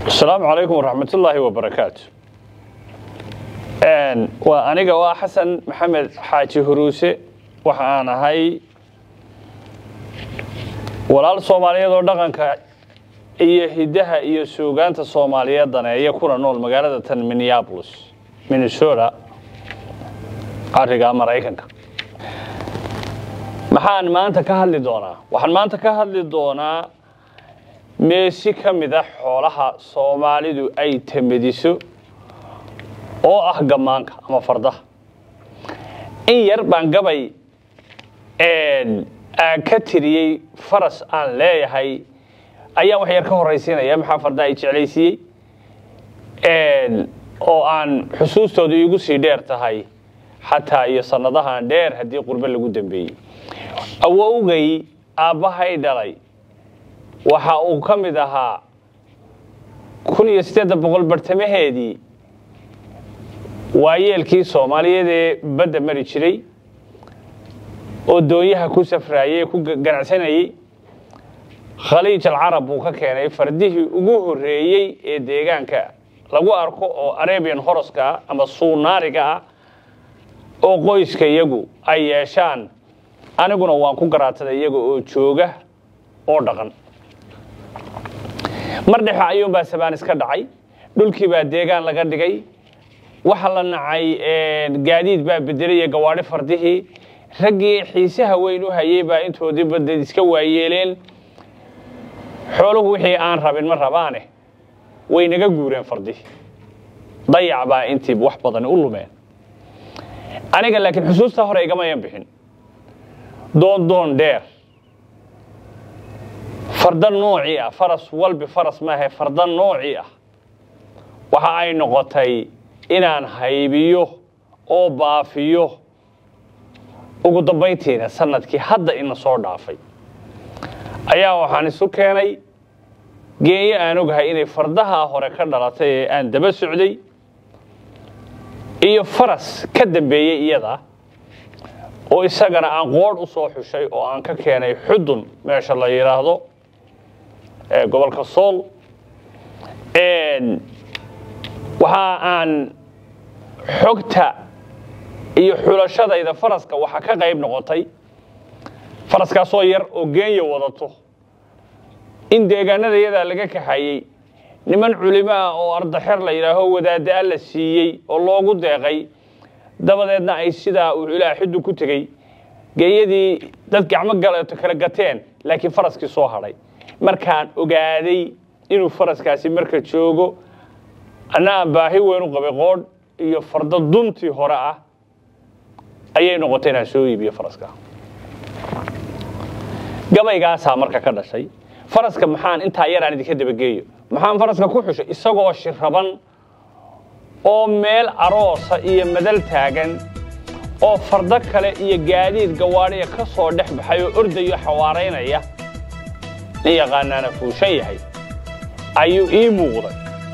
asalaamu calaykum waraxmat ullaahi wabarakaatu waa aniga waa xasan maxamed xaaji huruuse waxa aan ahay walaal soomaaliyeed oo dhaqanka iyo hiddaha iyo suugaanta soomaaliyeed daneeya kuna nool magaalada tan minneapolis minnesota ariga maraykanka maxaan maanta ka hadli doonaa waxaan maanta ka hadli doonaa meesi ka mid a xoolaha soomaalidu ay tamadiso oo ah gammaanka ama fardaha in yar baan gabay aan ka tiriyey faras aan leeyahay ayaan wax yar ka horraysiinaya maxaa fardaha ay jeclaysiiyey oo aan xusuustooda iigu sii dheer tahay xataa iyo sannadahan dheer haddii qurbe lagu dambeeyey awowgay aabbahay dhalay waxa uu ka mid ahaa kun iyo siddeeddan boqol bartamaheedii waayeelkii soomaaliyeed ee badda mari jiray oo doonyaha ku safraayey ku ganacsanayey khaliij alcarab buu ka keenay fardihii ugu horreeyey ee deegaanka lagu arko oo arabian horoska ah ama suunaariga ah oo qoyska iyagu ay yeeshaan aniguna waan ku garaataday iyaga oo jooga oo dhaqan mar dhexe ayuunbaa sabaan iska dhacay dhulkii baa deegaan laga dhigay waxa la nacay gaadiid baa bedelay iyo gawaadhi fardihii raggii xiisaha weyn u hayey baa intoodii badeed iska waayeeleen xooluhu wixii aan rabin ma rabaane way naga guureen fardihii dayac baa intiiba wax badani u lumeen aniga laakiin xusuustaa hore igamayan bixin doon doon dheer farda noocii ah faras walbi faras maahe farda noocii ah waxa ay noqotay inaan haybiyo oo baafiyo ugu dambayntiina sanadkii hadda ina soo dhaafay ayaa waxaan isu keenay geenyo aan ogahay inay fardahaa hore ka dhalatay ee aan daba socday iyo faras ka dambeeyey iyada oo isagana aan qoodh u soo xushay oo aan ka keenay xudun meesha la yidhaahdo gobolka sool waxa aan xogta iyo xulashadayda faraska waxa ka qayb noqotay faraskaasoo yar oo geenya wadato in deegaanada iyadaa laga kaxayey niman culimo ah oo ardaxer la yidhaaho wadaadda la siiyey oo loogu deeqay dabadeedna ay sidaa uu ilaa xiddu ku tegey geeyadii dad gacmo galeeto kala gateen laakiin faraskii soo hadhay markaan ogaaday inuu faraskaasi marka joogo anna aan baahi weyn u qabay qoodh iyo fardo duntii hore ah ayay noqotay inaan soo iibiyo faraska gabaygaasaa marka ka dhashay faraska maxaan intaa yaraan idinka dabageeyo maxaan faraska ku xushay isagoo shiraban oo meel aroosa iyo madal taagan oo fardo kale iyo gaadiid gawaadhiya ka soo dhex baxay oo ordayo xawaaraynaya nin yaqaanaana fuushan yahay ayuu ii muuqday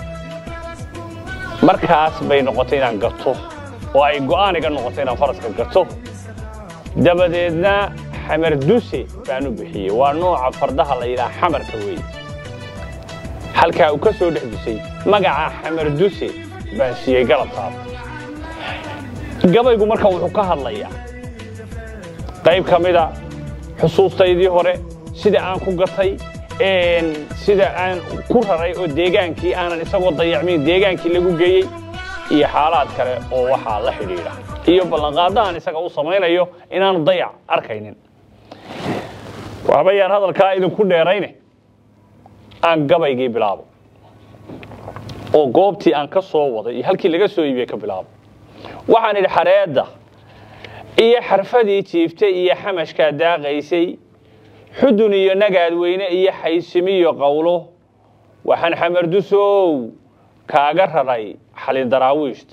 markaas bay noqotay inaan gato oo ay go'aan iga noqotay inaan faraska gato dabadeedna xamar duse baan u bixiyey waa nooca fardaha la yidhaha xamarka weeye halkaa uu ka soo dhex dusay magaca xamar duse baan siiyey galabtaada gabaygu marka wuxuu ka hadlayaa qayb ka mida xusuustaydii hore sida aan ku gatay sida aan ku raray oo deegaankii aanan isagoo dayacmin deegaankii lagu geeyey iyo xaalaad kale oo waxaa la xidhiidha iyo ballanqaado aan isaga u samaynayo inaanu dayac arkaynin waxbayaan hadalkaa idinku dheerayne aan gabaygii bilaabo oo goobtii aan ka soo waday iyo halkii laga soo iibiyey ka bilaabo waxaan idhi xareedda iyo xarfadii jiiftay iyo xamashkaa daaqaysay xudun iyo nagaad weyne iyo xaysimiyo qowlo waxaan xamardusow kaaga raray xalidaraawiishta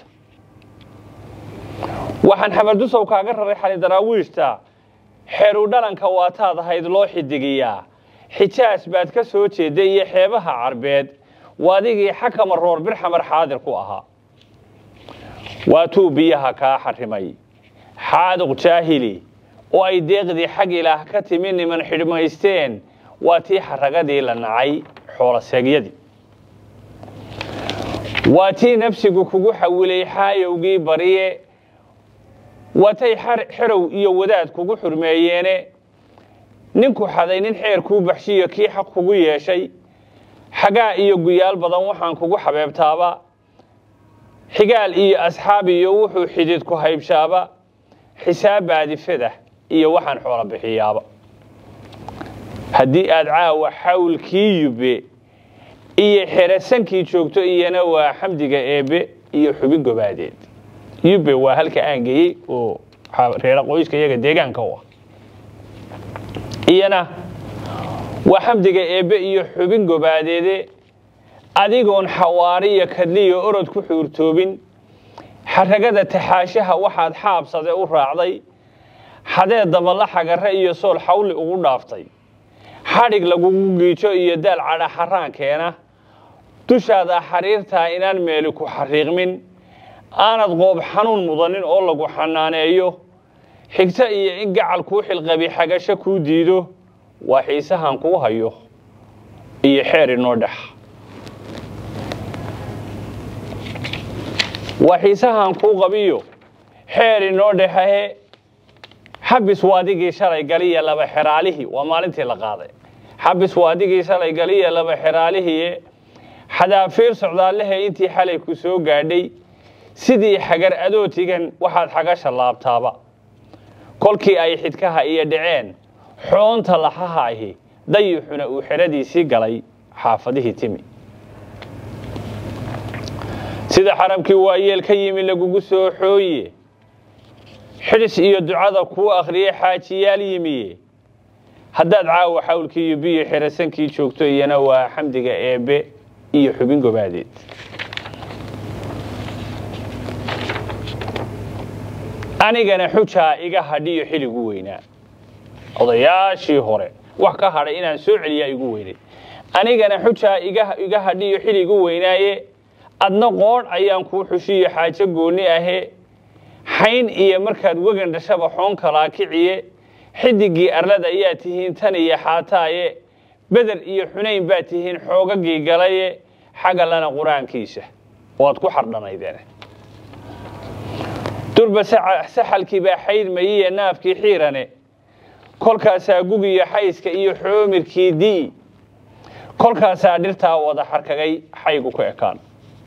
waxaan xamardusow kaaga raray xalidaraawiishta xeru dhalanka waataad ahayd loo xidigiyaa xijaas baad ka soo jeedday iyo xeebaha carbeed waadigii xakama roor bir xamar xaadir ku ahaa waatuu biyaha kaa xarrimay xaaduq jaahili oo ay deeqdii xag ilaah ka timi niman xidhmaysteen waa tii xaragadii la nacay xoolaseegyadii waa tii nafsigu kugu xawilay xaayowgii bariye waatay xerow iyo wadaad kugu xurmeeyeene ninku xaday nin xeer kuu baxshiyo kii xaq kugu yeeshay xagaa iyo guyaal badan waxaan kugu xabeebtaaba xigaal iyo asxaab iyo wuxuu xidid ku haybshaaba xisaab baadifada iyo waxaan xoolo bixiyaaba haddii aad caawa xawlkii yubbe iyo xerasankii joogto iyana waa xamdiga eebbe iyo xubin gobaadeed yubbe waa halka aan geeyey oo reera qoyska iyaga deegaanka u ah iyana waa xamdiga eebbe iyo xubin gobaadeede adigoon xawaariyo kadliyo orod ku xuurtoobin xaragada taxaashaha waxaad xaabsade u raacday xadeed daballa xagarre iyo sool xawli ugu dhaaftay xadhig lagugu giijo iyo daal cadha xaraan keena dushaada xariirtaa inaan meeli ku xariiqmin aanad qoob xanuun mudanin oo lagu xanaaneeyo xigto iyo in gacal kuu xilqabi xagasho kuu diido waa xiisahan kuu hayo iyo xeer inoo dhex waa xiisahan kuu qabiyo xeer inoo dhexahe xabis waadigii shalay galiya laba xeraalihii waa maalintii la qaaday xabis waadigii shalay galiya laba xeraalihii xadaafiir socdaallahe intii xalay ku soo gaadhay sidii xagar adootigan waxaad xagasha laabtaaba kolkii ay xidkaha iyo dhaceen xoonta laxaha ahi dayixuna uu xeradiisii galay xaafadihii timi sida xaramkii waayeel ka yimi lagugu soo xooye xidhis iyo ducada kuu akhriyey xaajiyaal yimiye haddaad caawa xawlkii iyo biyo xerasankii joogto iyana waa xamdiga eebbe iyo xubin gobaadeed anigana xujaa iga hadhiyo xiligu weynaa odayaashii hore wax ka hadhay inaan soo celiyaa igu weynay anigana xujaa iga hadhiyo xiligu weynaaye adna qoodh ayaan kuu xushiyo xaajo goonni ahe xayn iyo markaad wegan dhashaba xoon kalaa kiciye xidigii arlada ayaa tihiin tan iyo xaataaye beder iyo xunayn baa tihiin xoogagii galaye xagalana qur-aankiisa waad ku xardhanaydeen durba saxalkii baa xaydmayiye naafkii xiirane kolkaasaa gugiyo xayska iyo xoomirkii dii kolkaasaa dhirtaa wada xarkagay xaygu ku ekaan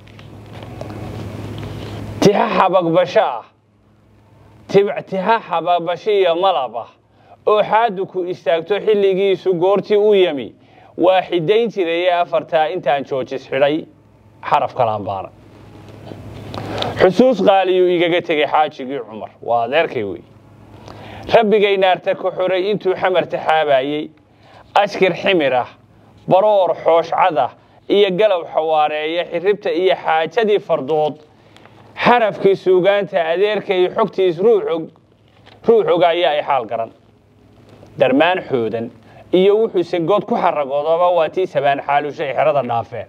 tixa xabagbasho ah tixa xabagbashiyo malab ah oo xaadu ku istaagto xilligiisu goortii u yami waa xidayn jiraye afartaa intaan joojis xidhay xaraf kalaanbaana xusuus qaaliyuu igaga tegay xaajigii cumar waa adeerkay wey rabbigay naarta ka xoray intuu xamar taxaabayey ashkir ximir ah baroor xooshcada iyo galow xawaareeya xiribta iyo xaajadii fardood xarafkii suugaanta adeerkay xogtiis ruuxoga ayaa ay xaal garan darmaan xoodan iyo wuxuuse good ku xaragoodaba waa tii sabaan xaalushay xerada dhaafeen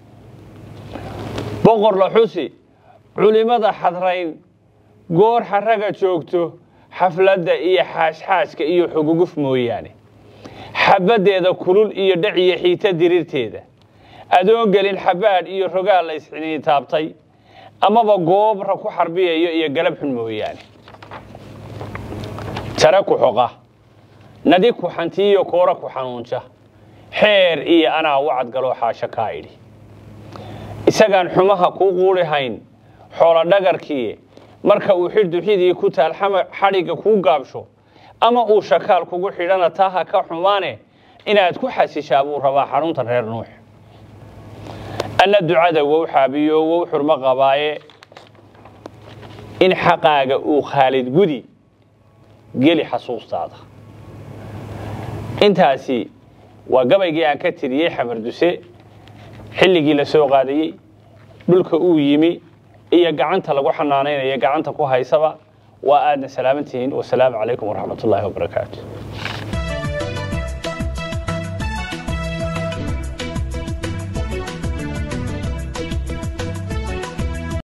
boqor la xusi culimmada xadrayn goor xaraga joogto xafladda iyo xaashxaaska iyo xuguguf mooyaane xabaddeeda kulul iyo dhaciyo xiita diriirteeda adoon gelin xabaadh iyo rogaal la isxiniin taabtay amaba goobra ku xarbiyayo iyo galab xun mooyaane tare ku xoqa nadi ku xantiiyo koora ku xanuunja xeer iyo anaa wacad galoo xaasho kaa idhi isagaan xumaha kuu quuri hayn xoolo dhagarkii marka uu xidduxidii ku taal xadhigga kuu gaabsho ama uu shakaal kugu xidhana taa ha ka xumaane inaad ku xasishaa buu rabaa xarunta reer nuux anna ducada wow xaabiyo wow xurmo qabaaye in xaqaaga uu khaalid gudi geli xasuustaada intaasi waa gabaygii aan ka tiriyey xamarduse xilligii la soo qaadayey dhulka uu yimi iyo gacanta lagu xanaanaynaya gacanta ku haysaba waa aadna salaaman tihiin wasalaamu calaykum waraxmat ullaahi wabarakaatu